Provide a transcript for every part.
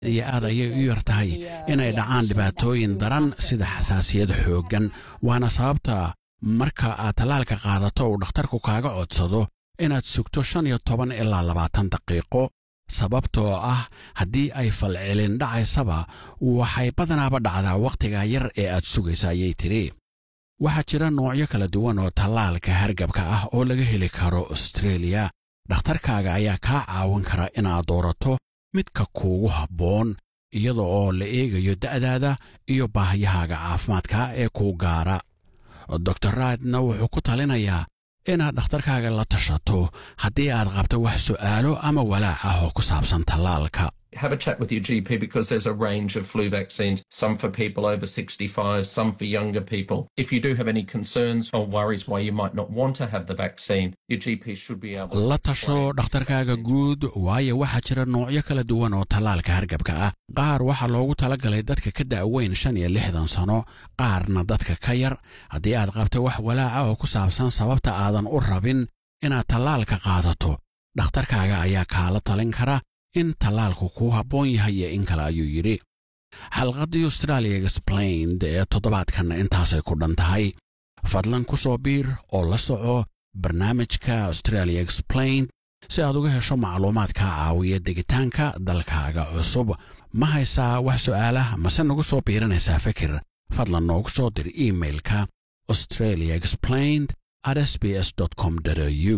iyo aad ayay u yar tahay inay dhacaan dhibaatooyin daran sida xasaasiyad xooggan waana sababta marka aad tallaalka qaadato uu dhakhtarku kaaga codsado inaad sugto shan iyo toban ilaa labaatan daqiiqo sababtoo ah haddii ay falcelin dhacaysaba waxay badanaaba dhacdaa wakhtiga yar ee aad sugaysa ayay tidhi waxaa jira noocyo kala duwan oo tallaalka hargabka ah oo laga heli karo austreeliya dhakhtarkaaga ayaa kaa caawin kara inaad doorato midka kuugu habboon iyada oo la eegayo da'daada iyo baahiyahaaga caafimaadka ee kuu gaara dor raadna wuxuu ku talinayaa inaad dhakhtarkaaga la tashato haddii aad qabto wax su'aalo ama walaac ah oo ku saabsan tallaalka Have a chat with your GP because there's a range of flu vaccines, some for people over 65, some for younger people. If you do have any concerns or worries why you might not want to have the vaccine, your GP should be able la tasho dhakhtarkaaga guud waayo waxaa jira noocyo kala duwan oo tallaalka hargabka ah qaar waxaa loogu talagalay dadka ka da'weyn shan iyo lixdan sano qaarna dadka ka yar haddii aad qabto wax walaaca oo ku saabsan sababta aadan u rabin inaad tallaalka qaadato dhakhtarkaaga ayaa kaala talin kara in tallaalku kuu habboon yahay iyo in kale ayuu yidhi xalqaddii australia explained ee toddobaadkanna intaasay ku dhan tahay fadlan ku soo biir oo la soco barnaamijka australia explained si aad uga hesho macluumaad kaa caawiya degitaanka dalkaaga cusub ma haysaa wax su'aalah mase nagu soo biiranaysaa fikir fadlan noogu soo dir iimailka australia explained at sbs com au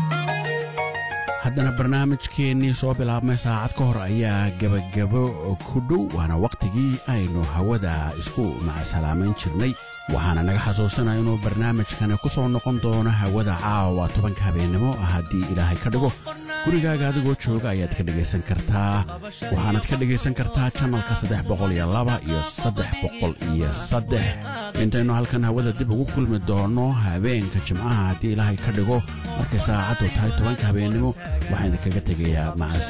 haddana barnaamijkeennii soo bilaabmay saacad ka hor ayaa gebagabo ku dhow waana wakhtigii aynu hawada isku macsalaamayn jirnay waxaana naga xasuusanaya inuu barnaamijkani ku soo noqon doono hawada caawa tobanka habeennimo haddii ilaahay ka dhigo gurigaaga adigoo jooga ayaad ka dhegaysan kartaa waxaanaad ka dhegaysan kartaa janalka saddex boqol iyo laba iyo saddex boqol iyo saddex intaynu halkan hawada dib ugu kulmi doonno habeenka jimcaha haddii ilaahay ka dhigo markay saacaddu tahay tobanka habeennimo waxaan idinkaga tegayaa maca